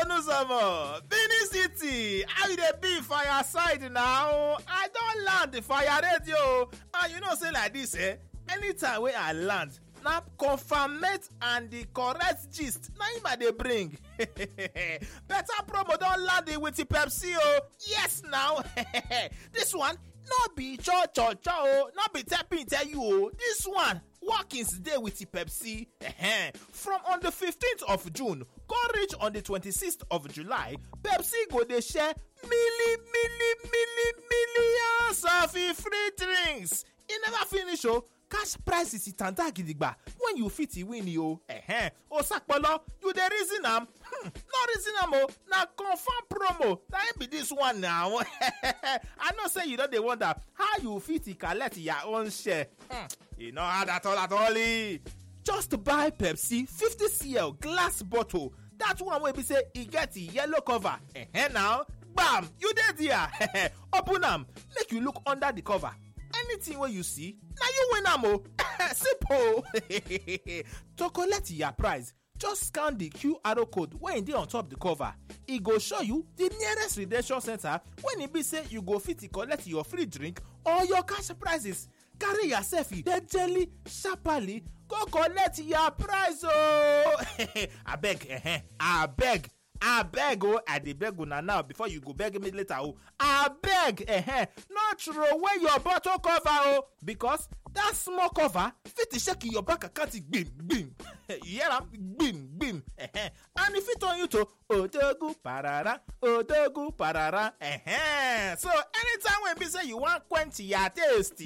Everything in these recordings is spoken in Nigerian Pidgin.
onuzomo benin city how you dey be for your side now i don land for your radio and you know say like dis eh anytime wey i land na confirmate and the correct gist na im i dey bring better promo don land with pepsi o yes now this one no be cho cho cho o no be tapping tell you o this one workings dey with pepsi from on the 15th of june go reach on the 26th of july pepsi go dey share milli milli milli millions of free drinks e never finish o cash prizes tanda gidigba when you fit win o ehem osapolo you dey reason am hmm no reason am o na confam promo na im be dis one now i know say you don dey wonder how you fit collect your own share hmm e no hard at all at all just buy pepsi 50cl glass bottle dat one wey be say e get yellow cover ehem now gbam you dey there open am make you look under the cover anything wey you see na you win am o simple to collect your prize just scan the qr code wey dey on top the cover e go show you the nearest redemption center when e be say you go fit collect your free drink or your cash prizes carry yourself jejely sharparly go collect your prize o abeg eh abeg abeg o i dey beg una now before you go beg me later o abeg eh no throw away your bottle cover o because that small cover fit shake your bank account gbim gbim you hear am gbim gbim eh and e fit turn you to odogu parara odogu parara eh so anytime wey be say you wan quench your taste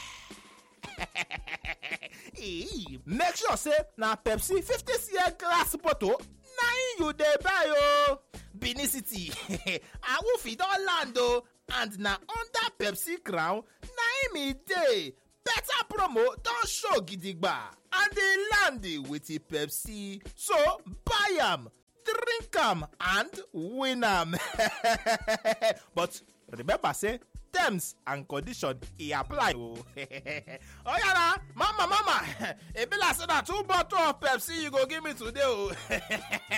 make sure say na pepsi 50cl glass bottle na im you dey buy o benin city awoof don land o and na under pepsi crown na im e dey better promo don show gidigba and dey land with pepsi so buy am drink am and win am but remember say terms and condition e apply o oyara mama mama e be like say na two bottle of pepsi you go give me today o